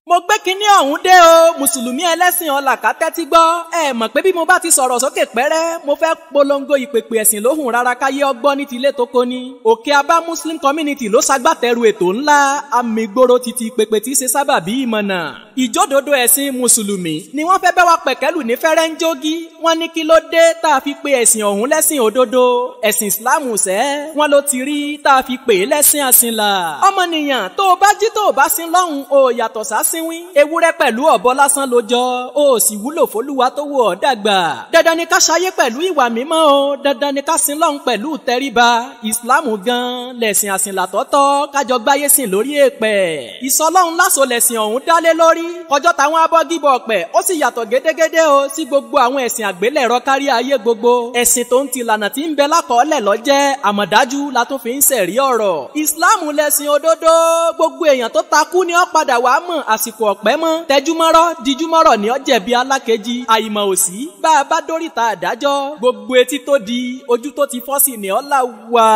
mo gbé kinní ọ̀hún dé o mùsùlùmí ẹlẹ́sìn ọ̀làkà tẹ́tí gbọ́ ẹ mọ̀ pé bí mo bá ti sọ̀rọ̀ sókè pẹ́rẹ́ mo fẹ́ polongo ìpèpè ẹ̀sìn lóhùn rárá káyé ọgbọ́n ní tilé tó kó ní. òkè abá muslim community ló ṣagbátẹrù ètò ńlá amígboro títí ìpèpè tí ṣe sábà bí ìmọ̀nà. ìjódodo ẹ̀sìn mùsùlùmí ni wọ́n fẹ́ bẹ́ wa pẹ̀kẹ́lù ní fẹ́rẹ́ńjógí wọ́n ní kí ló dé tá a fi pe ẹ̀sìn ọ̀hún lẹ́sìn òdodo ẹ̀sìn ìsìláàmù sẹ́ wọ́n ló ti rí tá a fi pè é lẹ́sìn àsìnlá. ọmọnìyàn tó o bá jí tó o bá sin lọ́hùn o yàtọ̀ sásínwín ewúrẹ́ pẹ̀lú ọ̀bọ lásán ló jọ o sì wúlò fólúwa tó wù ọ́ dàgbà. dandan ni ká ṣayé pẹ̀lú ìwà mímọ́ o dandan ni ká sin lọ́hùn pẹ̀lú tẹríba ìsìláàmù gan lẹ̀sìn àsìnlá tọ́tọ́ kájọ gbáyé sìn lórí èèpẹ̀. ìsọlọ́hún láṣọ lẹ̀sìn ọ̀hún dálé lórí kọjọ́ táwọn abọ́gibọ̀ ọ̀pẹ̀ ó sì yàtọ̀ gédégédé o sí gbogbo àwọn ẹ̀sìn àgbélẹ̀rọ kárí ayé gbogbo ẹ̀sìn tó ń ti lànà tí ń bẹ lákọọ́lẹ̀ lọ́jẹ́ àmọ̀dájú la tún fi ń sẹ̀rí ọ̀rọ̀. ìsìláàmù lẹ̀sìn òdodo gbogbo èèyàn tó takú ni ó padà wàá mọ̀ àsìkò ọ̀pẹ́ mọ́ tẹjúmọ́rọ́ dijúmọ́rọ̀ ni ó jẹ̀bi alákejì àìmọ̀ òsì bá a bá dóríta àdájọ́ gbogbo etí tó di ojú tó ti fọ́ sí ni ó là wá.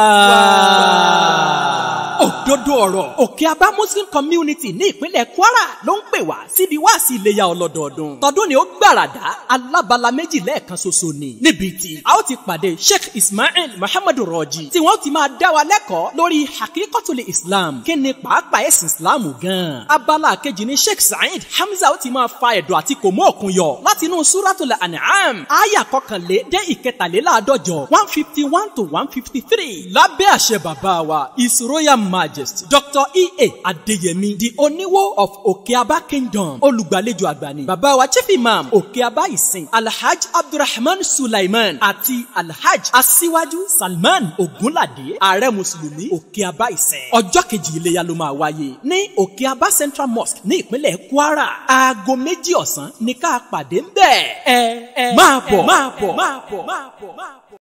òdodo ọ̀rọ̀ òkè abá muslim community ní ìpínlẹ̀ kwara ló ń pè wá síbi wáàsí iléyà ọlọ́dọọdún tọdún ni ó gbàràdá alábala méjì lẹ́ẹ̀kan ṣoṣo ni níbi tí a ó ti pàdé sheikh ismail muhammadu rọjí tí wọ́n ti máa dá wa lẹ́kọ̀ọ́ lórí hakikotuli islam kí ni pàápàá ẹ̀sìn islam gan. abala kejì ni sheikh saheed hamza ó ti máa fa ẹ̀dọ̀ àti kò mọ́ òkun yọ láti inú suratul an'am aya kọkànlé dé ìkẹtàléláàádọ́jọ one fifty one to one fifty three lábẹ́ àṣẹ bàbá wa his royal majesty dr ea adeyemi the oníwó of òkèabá kingdom olùgbàlejò àgbà ni bàbá wa chief imam òkèabá ìsìn alhaj abdulrahman sulaiman àti alhaj aṣíwájú salman ogunlade ààrẹ mùsùlùmí òkèabá ìsìn ọjọ́ kejì iléyà ló máa wáyé ní òkèabá central mosque ní ìpínlẹ̀ kwara aago méjì ọ̀sán ní ká pàdé ń bẹ̀ ẹ ẹ máa bọ̀ máa bọ̀ máa bọ̀ máa bọ̀ máa bọ̀.